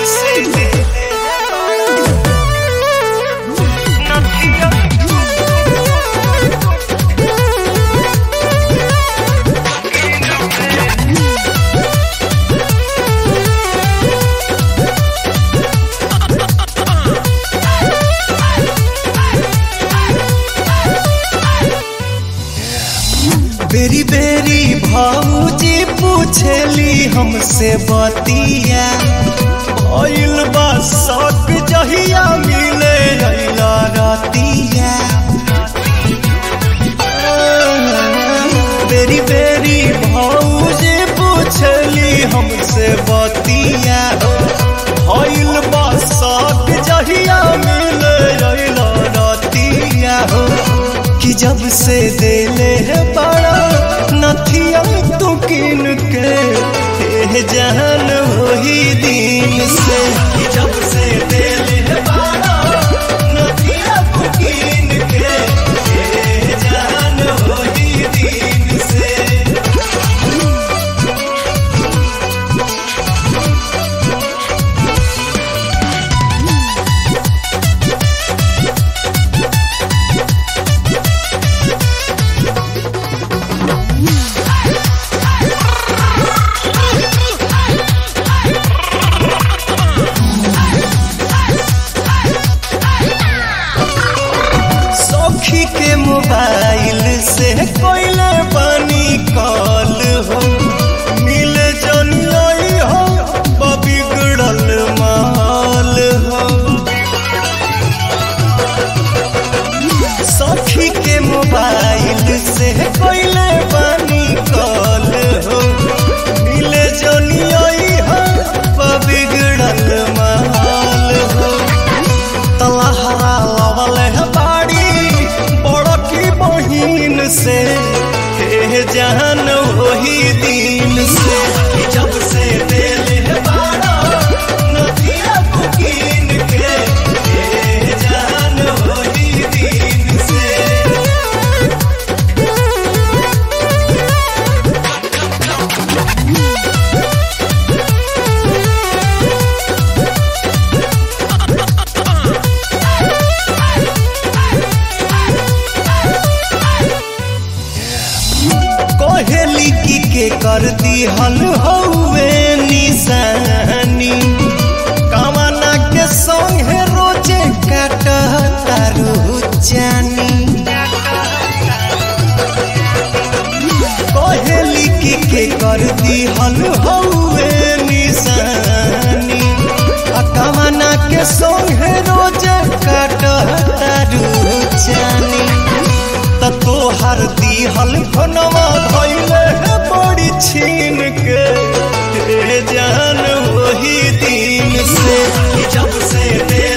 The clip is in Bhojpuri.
बेरी बेरी भाऊजी पूछेली हमसे बतिया भइल बा शक जहिया मिले अइला रतिया बेरी बेरी भाऊजी पूछेली हमसे बतिया भइल बा शक जहिया मिले अइला रतिया हो कि जब से देले है बड़ा नथिया तू किन के हे जहन वही दिन से कि जब से देले है बड़ा नथिया तू किन के हे जहन वही दिन से सखी के मोबाइल से कोइले बनी कॉल हो मिले जनियाई हो बिगड़ल माल हो सखी के मोबाइल से कोइले बनी कॉल हो मिले जनियाई हो बिगड़ल माल हो तलहरा लवल है बाड़ी बड़की बहिन से हे जान वही दिन से कि जब से दिल है बाड़ा नदिया बुकीन के हे जान वही दिन से कोहेली की के कर दी हल हौवे निशानी कामना के संगे रोजे काट तारू जानी कोहेली की के कर दी हल हौवे निशानी आ कामना के संगे रोजे काट तारू जानी त तोहर दिहल खनवा धैले है बड़ी छीन के हे जान वही दिन से कि जब से दे